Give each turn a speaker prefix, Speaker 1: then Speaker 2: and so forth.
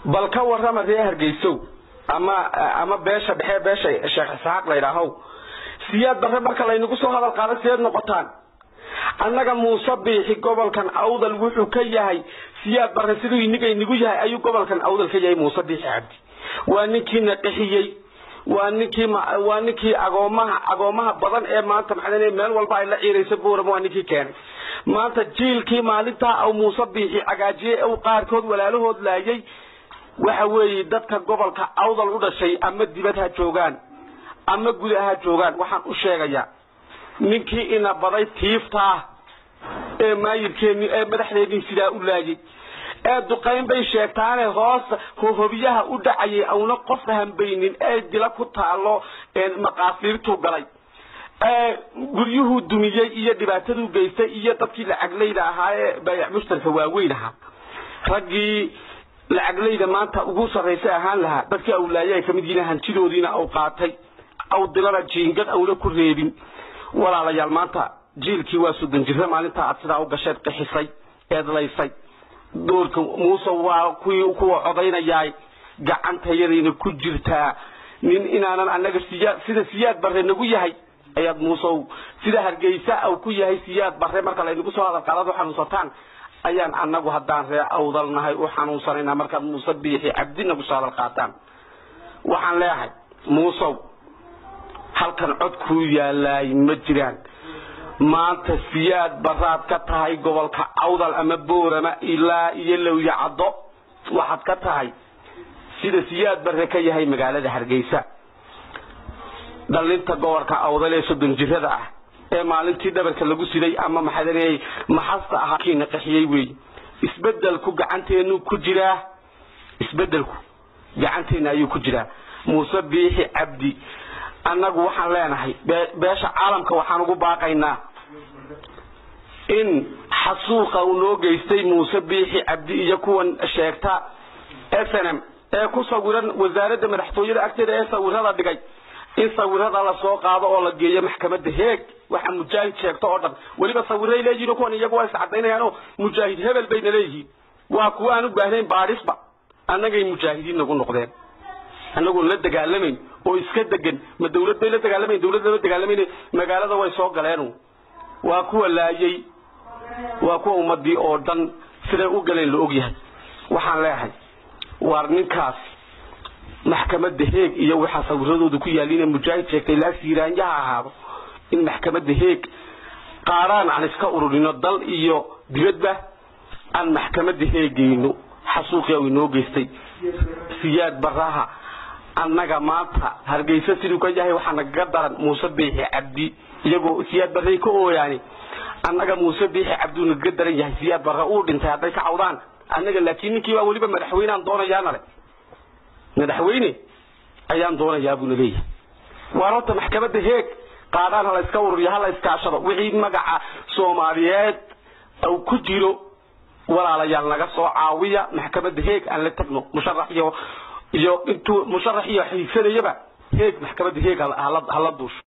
Speaker 1: bal ka warrama ree hargeysow ama ama beesha dhexe beesha sheekh isxaaq la yidhaahow siyaad barre marka laynagu soo hadal qaada sideed noqotaan annaga muuse biixi gobolkan awdal wuxuu ka yahay siyaad barre siduu iniga inigu yahay ayuu gobolkan awdal ka yahay muuse biixi cabdi waa ninkiina qixiyey waa ninkii waa ninkii agoomaha agoomaha badan ee maanta maxaa meel walba ay la ciirayso buuram waa ninkii keenay maanta jiilkii maalintaa aw muuse biixi cagaajiyey u qaarkood walaalahood laayay waxa weeye dadka gobolka awdal u dhashay ama dibad ha joogaan ama guda ha joogaan waxaan u sheegayaa ninkii ina baday tiiftaa ee maayirkeeni ee madaxdeennii sidaa u laayay ee duqayn bay sheegtaane hoos hobiyaha u dhacayay auna qof hambaynin ee dila ku taalo maqaasiirtuu galay guryuhuu dumiyey iyo dhibaataduu geystay iyo dadkii lacaglayda ahaa ee baayac mushtarka waaweyn ahaa raggii lacaglayda maanta ugu sarraysa ahaan lahaa dadkii awlaaye ay kamid yihiin hantidoodiina au qaatay aw dilana jiingad auna ku reebin walaalayaal maanta jiilkii waa soddon jirra maalintaa aad sidaa u gasheed qixisay eedlaysay doorka muuse waa kuwii kuwa codaynayaay gacantayadayna ku jirtaa nin inaanan annaga siyaa sida siyaad barre nagu yahay ayaad muusew sida hargeysa au ku yahay siyaad barre marka laynagu soo hadal qaadad u xanuunsataan ayaan annagu haddaan ree awdal nahay u xanuunsanaynaa markaad muuse biixi cabdi nagu soo hadal qaataan waxaan leeyahay muusow halkan cod kuu yaalaay ma jiraan maanta siyaad baraad ka tahay gobolka awdal ama boorama ilaa iyo lowya caddo waxaad ka tahay sida siyaad barre ka yahay magaalada hargeysa dhalinta gobolka awdal ee soddon jirada ah ee maalintii dhabarka lagu siday ama maxaadaleeyay maxasta ahaa kiina qaxiyey weey isbedelku gacanteenu ku jiraa isbedelku gacanteena ayuu ku jiraa muuse biixi cabdi annagu waxaan leenahay beesha caalamka waxaan ugu baaqaynaa in xasuuqa uu noo geystay muuse biixi cabdi iyo kuwan sheegta snm ee ku sawiran wasaaradda madaxtooyada agteeda ee sawirada dhigay in sawirada la soo qaado oo la geeyo maxkamadda heeg waxa mujaahid sheegto oo dhan weliba sawiray leeyihiin kuwan iyagu waa iscadaynayaan oo mujaahid hebel bayna leeyihiin waa kuwa aan u baahnayn baadhisba annagay mujaahidiin nagu noqdeen annagoon la dagaalamayn oo iska degan ma dawlad bay la dagaalamayn dawlad lama dagaalamayn magaalada way soo galeen waa kuwa laayay waa kuwa ummadii oo dhan siday u galeen la ogyahay waxaan leeyahay waar ninkaas maxkamadda heeg iyo waxaa sawiradooda ku yaaliina mujaahid sheegtay laa siiraanyaha ahaado in maxkamadda heeg qaaraan aan iska ururino dal iyo dibadba aan maxkamadda heegayno xasuuqii u inoo geystay siyaad baraha annaga maanta hargeysa siduu ka yahay waxaa nagaga daran muuse biixi cabdi iyagoo siyaad barray ka ooyaani annaga muuse biixi cabduu nagaga daran yahay siyaad barre uu dhintay hadday ka cawdaan annaga laakiin ninkii baa weliba madaxweyne aan doonayaana le madaxweyne ayaan doonayaa buuna leeyahay waar horta maxkamadda heeg qaadaan hala iska ururiyo hala iskaashado wixii magaca soomaaliyeed uu ku jiro walaalayaal naga soo caawiya maxkamadda heeg aan la tagno musharax iyo iyo intuu musharax iyo xiigsanayaba heeg maxkamadda heeg hala duusho